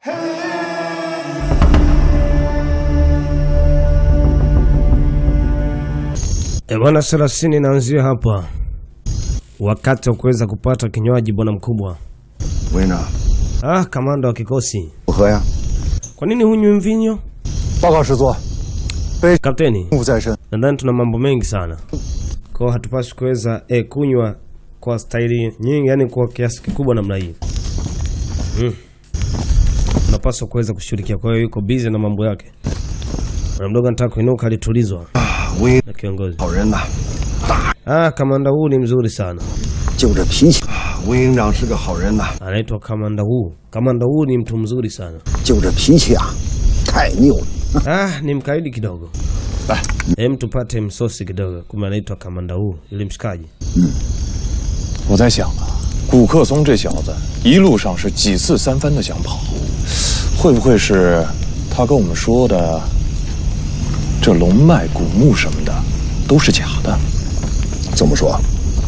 E bwana, thelathini inaanzia hapa, wakati wa kuweza kupata kinywaji bwana mkubwa. 委员长， Ah, kamanda wa kikosi, 不喝呀？ kwa nini hunywi mvinyo? 报告师座， Kapteni, 公务在身， nadhani tuna mambo mengi sana kwao, hatupaswi kuweza eh, kunywa kwa staili nyingi, yani kwa kiasi kikubwa namna hii mm. Unapaswa kuweza kushughulikia. Kwa hiyo yuko busy na mambo yake. Bwana mdogo anataka kuinuka, alitulizwa 委 na kiongozi. 好人呐， Ah, kamanda huu ni mzuri sana, 就这脾气。委员长是个好人呐， anaitwa kamanda huu. Kamanda huu ni mtu mzuri sana. 就这脾气啊，太拗了。 Ah, ni mkaidi kidogo. Hem, tupate msosi kidogo. Kumbe anaitwa kamanda huu, ili mshikaji. 我在想啊，古克松这小子一路上是几次三番的想跑，会不会是他跟我们说的这龙脉、古墓什么的都是假的？ 怎么说？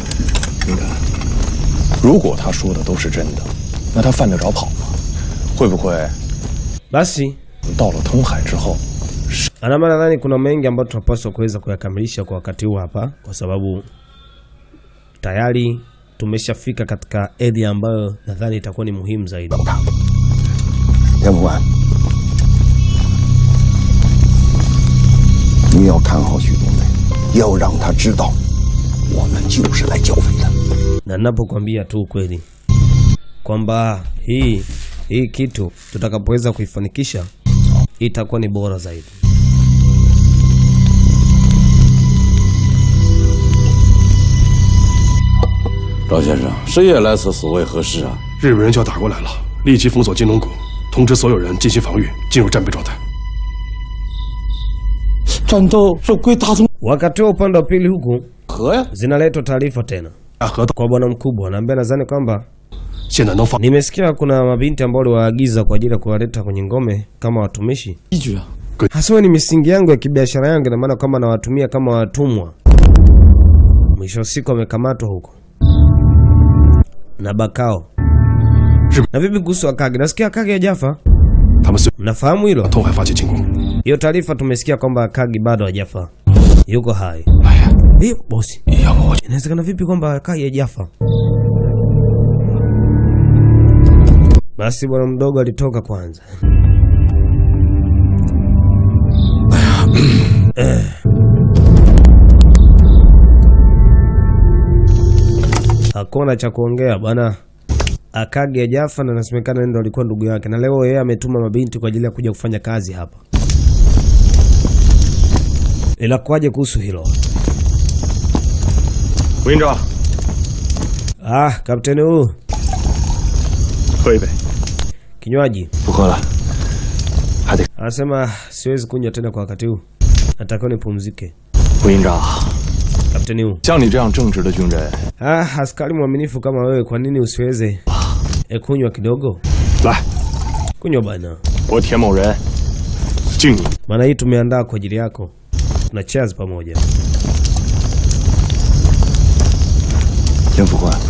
如果他说的都是真的，那他犯得着跑吗？会不会 Basi 到了通海之后， Anama, nadhani kuna mengi ambayo tunapaswa kuweza kuyakamilisha kwa wakati huu hapa, kwa sababu tayari tumeshafika katika area ambayo nadhani itakuwa ni muhimu zaidi. 田副官，你要看好徐冬梅，要让他知道，我们就是来剿匪的。 na ninapokuambia tu ukweli kwamba hii hii kitu tutakapoweza kuifanikisha itakuwa ni bora zaidi. 赵先生，深夜来此，所为何事啊？ 日本人就要打过来了，立即封锁金龙谷，通知所有人进行防御，进入战备状态。 战斗是归大宗 Wakati wa upande wa pili huku 河呀！ zinaletwa taarifa tena 大河道 kwa bwana mkubwa, anaambia nadhani kwamba 现在能放 nimesikia kuna mabinti ambao waliwaagiza kwa ajili ya kuwaleta kwenye ngome kama watumishi 依据啊， hasa ni misingi yangu ya kibiashara yangu, ina maana kwamba nawatumia kama watumwa. Mwisho wa siku wamekamatwa huko na Bakao. Na vipi kuhusu Akage? Nasikia Akage hajafa, 他们随 mnafahamu hilo? 通海发起进攻。 Hiyo taarifa tumesikia kwamba Akage bado hajafa, yuko hai. 哎呀， Hiyo bosi, 要不我 inawezekana vipi kwamba Akage hajafa? Basi bwana mdogo alitoka kwanza. Hakuna cha kuongea bwana. Akage hajafa na nasemekana ndo alikuwa ndugu yake, na leo yeye ametuma mabinti kwa ajili ya kuja kufanya kazi hapa. Ila kwaje kuhusu hilo? 委员长， Ah, kapteni huu 喝一杯。 kinywaji 不喝了，还得 anasema siwezi kunywa tena kwa wakati huu, natakiwa nipumzike. 委员长， Kapteni huu 像你这样正直的军人， ah, askari mwaminifu kama wewe, kwa nini usiweze e kunywa kidogo? 来， Kunywa bana, 我田某人敬你。 maana hii tumeandaa kwa ajili yako. Tuna cheers pamoja. 田副官，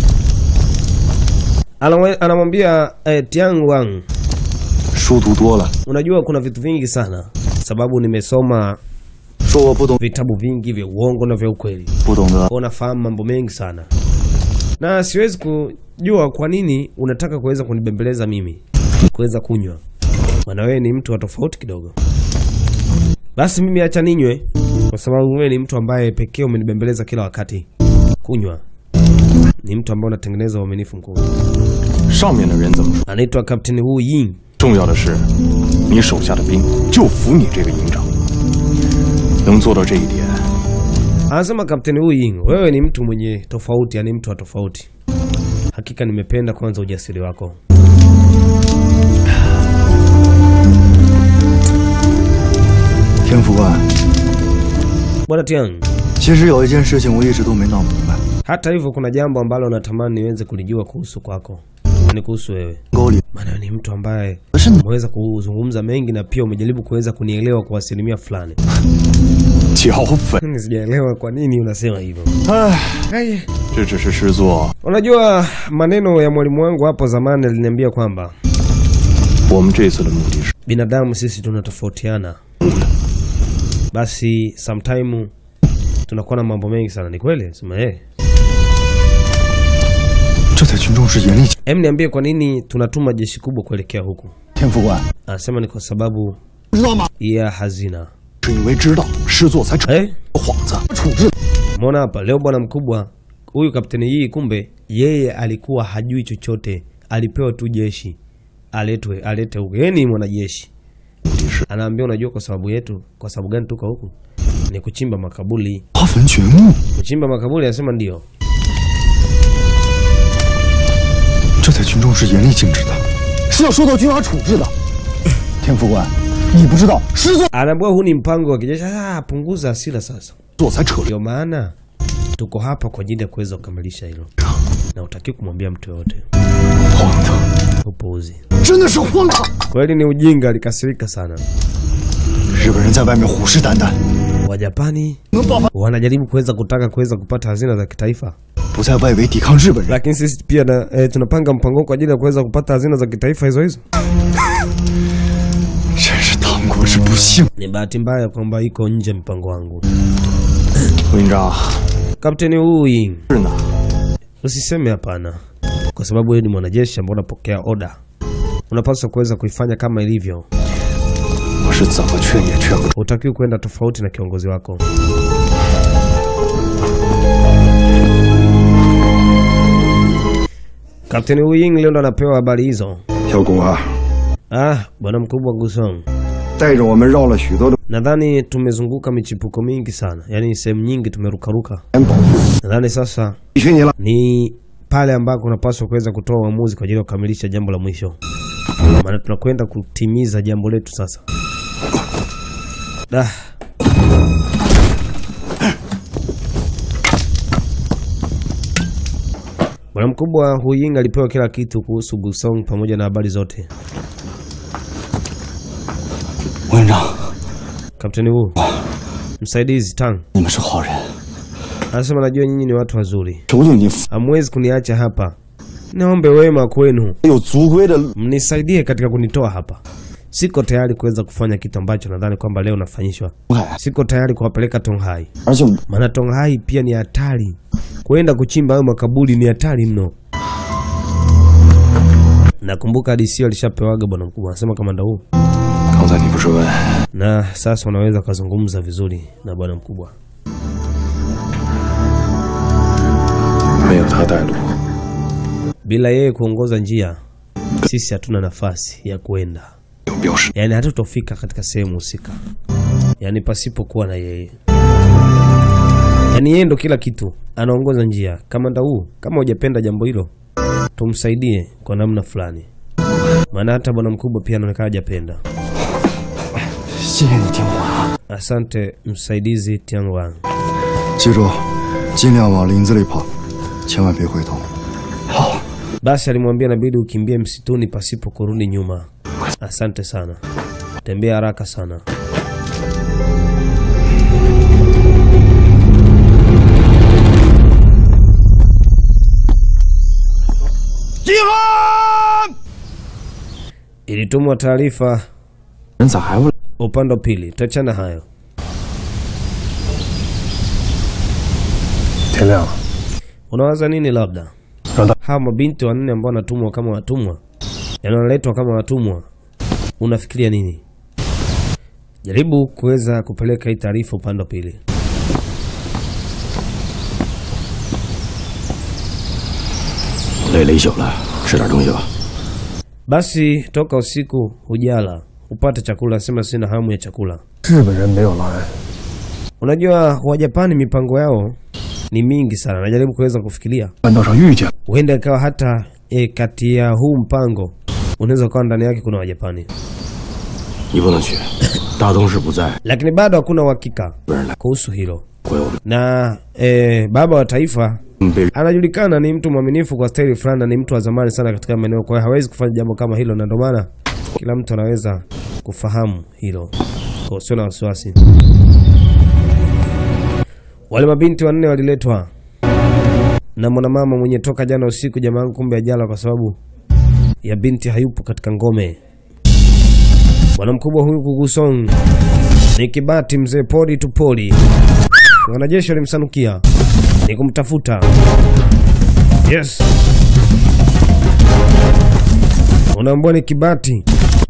Anamwe- Anamwambia eh, Tiang Wang, 书读多了， unajua kuna vitu vingi sana, sababu nimesoma 说我不懂， vitabu vingi vya uongo na vya ukweli, 不懂得 kwa nafahamu mambo mengi sana, na siwezi kujua kwa nini unataka kuweza kunibembeleza mimi kuweza kunywa, maana wewe ni mtu wa tofauti kidogo. Basi mimi acha ninywe, kwa sababu wewe ni mtu ambaye pekee umenibembeleza kila wakati. Kunywa ni mtu ambaye unatengeneza uaminifu mkubwa. 上面的人怎么说？ Anaitwa Kapteni Wu Ying. 重要的是，你手下的兵就服你这个营长，能做到这一点， Anasema Kapteni Wu Ying, wewe ni mtu mwenye tofauti, yani mtu wa tofauti. Hakika nimependa kwanza ujasiri wako. 田副官， Bwana Tiang, 其实有一件事情我一直都没闹明白。 hata hivyo kuna jambo ambalo natamani niweze kulijua kuhusu kwako, ni kuhusu wewe, 沟里 maana wewe ni mtu ambaye 不是你 umeweza kuzungumza mengi na pia umejaribu kuweza kunielewa kwa asilimia fulani. 剿匪， Mimi sijaelewa kwa nini unasema hivyo. 唉， Haya, 这只是师座 unajua maneno ya mwalimu wangu hapo zamani aliniambia kwamba 我们这次的目的是 binadamu sisi tunatofautiana, basi sometime tunakuwa na mambo mengi sana. Ni kweli sema eh. 这在群众是严厉警。 Em, niambie kwa nini tunatuma jeshi kubwa kuelekea huku? 天副官， Anasema ni kwa sababu 知道吗？ ya hazina. 是因为知道师座才扯 Eh? 幌子处置。 Umeona hapa leo bwana mkubwa huyu kapteni hii, kumbe yeye alikuwa hajui chochote, alipewa tu jeshi aletwe alete huku. Yeye ni mwanajeshi, anaambia unajua, kwa sababu yetu, kwa sababu gani tuko huku? Ni kuchimba makaburi. 挖坟掘墓， Kuchimba makaburi, anasema ndio. 这在群众是严厉禁止的，是要受到军法处置的。天副官，你不知道师座 Anaambiwa huu ni mpango wa kijeshi. Ah, punguza hasira sasa. 座才扯 Ndio maana tuko hapa kwa ajili ya kuweza kukamilisha hilo, na utaki kumwambia mtu yoyote. 荒唐， Upuuzi, 真的是荒唐！ kweli ni ujinga. Alikasirika sana. 日本人在外面虎视眈眈， Wajapani 能爆发， wanajaribu kuweza kutaka kuweza kupata hazina za kitaifa, 不在外围抵抗日本人， lakini sisi pia na, e, tunapanga mpango kwa ajili ya kuweza kupata hazina za kitaifa hizo hizo. 真是唐国之不幸。 Ni bahati mbaya kwamba iko nje ya mpango wangu. 文章 Kapteni Wu-ying, 是呢， usiseme hapana, kwa sababu wewe ni mwanajeshi ambao unapokea oda, unapaswa kuweza kuifanya kama ilivyo. 我是怎么劝也劝不住。 Hutakiwi kwenda tofauti na kiongozi wako. Kapteni Wu-ying leo ndo anapewa habari hizo. 小谷啊， Ah, bwana mkubwa Gusong, 带着我们绕了许多的 nadhani tumezunguka michipuko mingi sana, yaani sehemu nyingi tumerukaruka. 保护， Nadhani sasa 委屈你了。 ni pale ambako unapaswa kuweza kutoa uamuzi kwa ajili ya kukamilisha jambo la mwisho, maana tunakwenda kutimiza jambo letu sasa. Da. Bwana mkubwa Hu Ying alipewa kila kitu kuhusu Gusong pamoja na habari zote. 委员长， Kapteni Wu, msaidizi Tang 你们是好人， anasema najua nyinyi ni watu wazuri, 求求你 hamwezi kuniacha hapa. Naombe wema kwenu 有足规的 mnisaidie katika kunitoa hapa. Siko tayari kuweza kufanya kitu ambacho nadhani kwamba leo nafanyishwa. 路海， Siko tayari kuwapeleka Tonghai, 而且 maana Tonghai pia ni hatari. Kwenda kuchimba hayo makaburi ni hatari mno. Nakumbuka DC alishapewaga bwana mkubwa, anasema kamanda huu, 刚才你不是问 na sasa unaweza ukazungumza vizuri na bwana mkubwa. 没有他带路， Bila yeye kuongoza njia, sisi hatuna nafasi ya kuenda, 有标识。 yaani hatutofika katika sehemu husika, yaani pasipokuwa na yeye. Yaani yeye ndo kila kitu, anaongoza njia. Kamanda huu, kama hujapenda jambo hilo, tumsaidie kwa namna fulani, maana hata bwana mkubwa pia anaonekana hajapenda. 谢谢你，天副官。 Asante msaidizi Tiangwang. 记住，尽量往林子里跑，千万别回头。 Basi alimwambia inabidi ukimbie msituni pasipo kurudi nyuma. Asante sana, tembea haraka sana. Ilitumwa taarifa 人咋还不来？ upande wa pili. Tuachana hayo. 天亮了， Unawaza nini? Labda 让大 hawa mabinti wanne ambao wanatumwa kama watumwa, yaani wanaletwa kama watumwa, unafikiria nini? Jaribu kuweza kupeleka hii taarifa upande wa pili. 累了一宿了，吃点东西吧。 Basi toka usiku hujala upate chakula, sema sina hamu ya chakula. 日本人没有来， Unajua Wajapani mipango yao ni mingi sana, najaribu kuweza kufikiria, 半道上遇见， huenda ikawa hata e, kati ya huu mpango unaweza ukawa ndani yake kuna Wajapani, 你不能去，大东市不在， lakini bado hakuna uhakika 日本人来 kuhusu hilo. 回我们 Na e, baba wa taifa 被 anajulikana ni mtu mwaminifu kwa staili fulani na ni mtu wa zamani sana katika maeneo, kwa hiyo hawezi kufanya jambo kama hilo, na ndio maana kila mtu anaweza kufahamu hilo, kwa usio na wasiwasi. Wale mabinti wanne waliletwa na mwanamama mwenye toka jana usiku, jamaa yangu, kumbe ajala kwa sababu ya binti hayupo katika ngome. Bwana mkubwa huyu Kugusong ni kibati mzee, pori tu pori. Wanajeshi walimsanukia ni kumtafuta. Yes, unaambua ni kibati.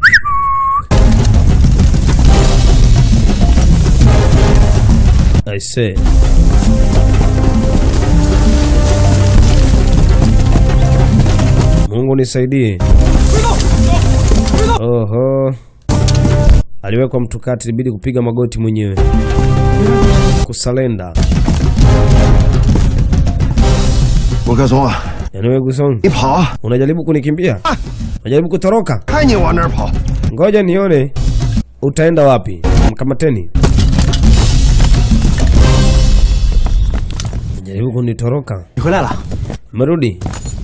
I say. Mungu nisaidie. Oho, aliwekwa mtu kati, ilibidi kupiga magoti mwenyewe kusalenda. 吴克松啊， Yaani wewe Gusong, 你跑啊！ unajaribu kunikimbia? Unajaribu kutoroka? 看你往哪儿跑！ Ngoja nione utaenda wapi. Mkamateni. Unajaribu kunitoroka? 你回来了， Merudi.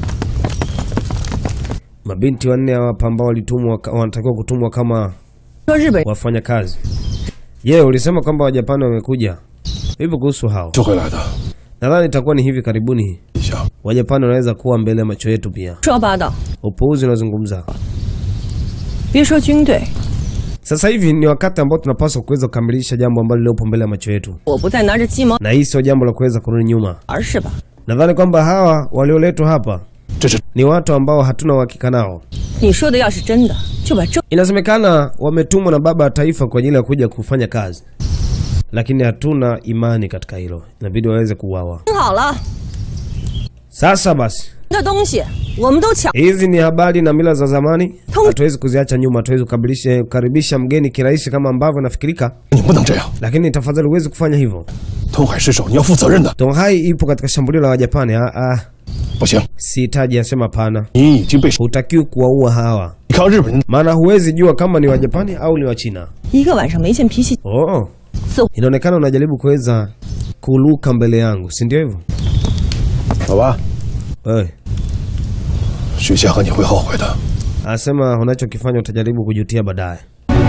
Mabinti wanne hapa ambao walitumwa wanatakiwa kutumwa kama 说日本 wafanya kazi. Je, ulisema kwamba Wajapani wamekuja? Vipi kuhusu hao? 就会来的。 Nadhani itakuwa ni hivi karibuni. 一下， Wajapani wanaweza kuwa mbele ya macho yetu pia. 说八道， Upuuzi unazungumza. 别说军队， Sasa hivi ni wakati ambao tunapaswa kuweza kukamilisha jambo ambalo lililopo mbele ya macho yetu, 我不再拿着鸡毛 na hii sio jambo la kuweza kurudi nyuma. 儿是吧？ Nadhani kwamba hawa walioletwa hapa 这是 ni watu ambao hatuna uhakika nao. 你说的要是真的，就把证 Inasemekana wametumwa na baba wa taifa kwa ajili ya kuja kufanya kazi, lakini hatuna imani katika hilo. Inabidi waweze kuuawa. 好了 Sasa basi, 的东西，我们都抢。 hizi ni habari na mila za zamani, Tung- hatuwezi kuziacha nyuma. Hatuwezi kukabilisha- kukaribisha mgeni kirahisi kama ambavyo nafikirika, 你不能这样， lakini tafadhali huwezi kufanya hivyo. 东海失守，你要负责任的。 Tonghai ipo katika shambulio la Wajapani. Ah, ah, 不行， sihitaji, asema hapana. 你已经被 Hutakiwi kuwaua hawa, 你看日本人 maana huwezi jua kama ni Wajapani au ni Wachina. 一个晚上没见脾气， Oh, 似乎 inaonekana unajaribu kuweza kuluka mbele yangu, si ndio hivyo? 好吧？ Hey, 许仙和你会后悔的。 anasema unachokifanya utajaribu kujutia baadaye.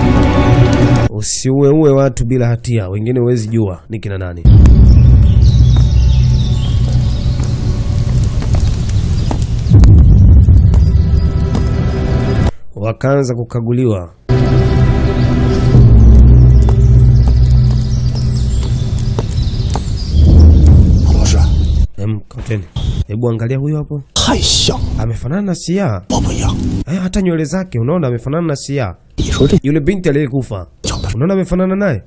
Usiueue watu bila hatia, wengine huwezi jua ni kina nani. Wakaanza kukaguliwa. Em, kapteni, hebu angalia huyo hapo, 太像了， amefanana na Sia. 我不一样。 Eh, hata nywele zake unaona amefanana na Sia. 你说这 Yule binti aliyekufa 叫的 unaona amefanana naye.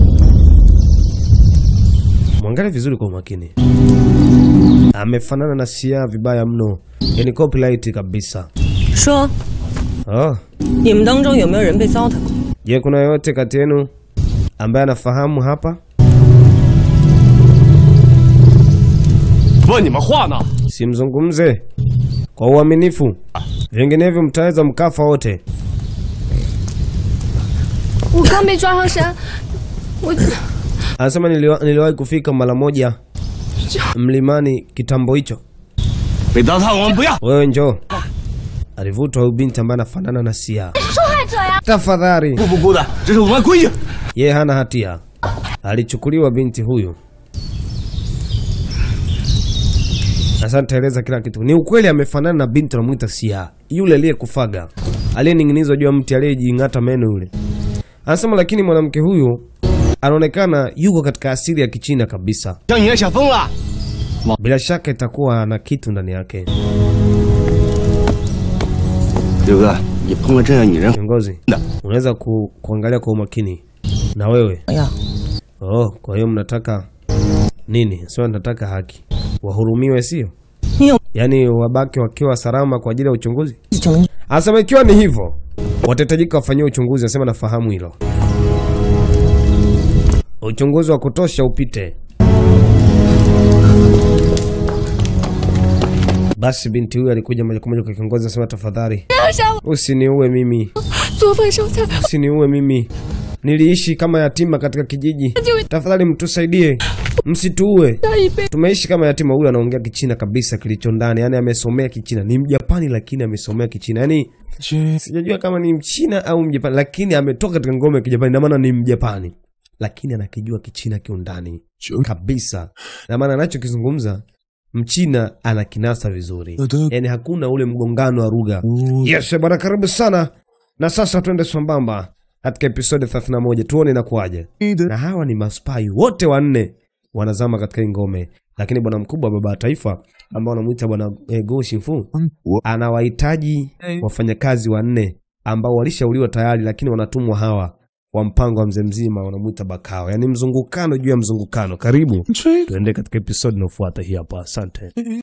Mwangalie vizuri kwa umakini, amefanana na Sia vibaya mno, yani copyright kabisa. 说 Oh, 你们当中有没有人被糟蹋过？ je, kuna yoyote kati yenu ambaye anafahamu hapa? 问你们话呢？ Simzungumze kwa uaminifu, vinginevyo mtaweza mkafa wote. 我刚被抓上山，我 Anasema niliwa, niliwahi kufika mara moja mlimani kitambo hicho. 被糟蹋我们不要。 Wewe njoo. Alivutwa huyu binti ambaye anafanana na Sia. Tafadhali, 不不不的，这是我们规矩。 yeye hana hatia. Alichukuliwa binti huyu. Sasa nitaeleza kila kitu. Ni ukweli amefanana na binti anamwita Sia, yule aliyekufaga, aliyening'inizwa juu ya mti, aliyejing'ata meno yule. Anasema lakini mwanamke huyu anaonekana yuko katika asili ya Kichina kabisa. 像你也想疯了？ Bila shaka itakuwa na kitu ndani yake. 刘哥，你碰了这样女人， Kiongozi, unaweza ku, kuangalia kwa umakini na wewe 哎呀， oh. Kwa hiyo mnataka nini? Sio, nataka haki, wahurumiwe, sio 你有 yaani wabaki wakiwa salama kwa ajili ya uchunguzi. 证明？ Anasema ikiwa ni hivyo, watahitajika wafanyie uchunguzi. Anasema nafahamu hilo, uchunguzi wa kutosha upite. Basi binti huyu alikuja moja kwa moja kwa kiongozi, anasema tafadhali, usiniue mimi, 做饭烧菜， usiniue mimi, niliishi kama yatima katika kijiji, tafadhali mtusaidie, msituue. 下一辈 Tumeishi kama yatima. Huyu anaongea Kichina kabisa kilicho ndani, yani amesomea Kichina. Ni Mjapani lakini amesomea Kichina, yani sijajua kama ni Mchina au Mjapani, lakini ametoka katika ngome ya Kijapani, na maana ni Mjapani lakini anakijua Kichina kiundani kabisa, na maana anachokizungumza Mchina anakinasa vizuri, yani hakuna ule mgongano wa lugha. Yes bwana, karibu sana. Na sasa twende sambamba katika episode 31 tuone inakuwaje. Na hawa ni maspai wote wanne wanazama katika hii ngome, lakini bwana mkubwa, baba wa taifa ambao wanamuita bwana eh, Go Shinfu anawahitaji wafanyakazi wanne ambao walishauliwa tayari, lakini wanatumwa hawa wa mpango wa mzee mzima, wanamuita Bakao, yaani mzungukano juu ya mzungukano. Karibu tuende katika episode inayofuata hii hapa. Asante.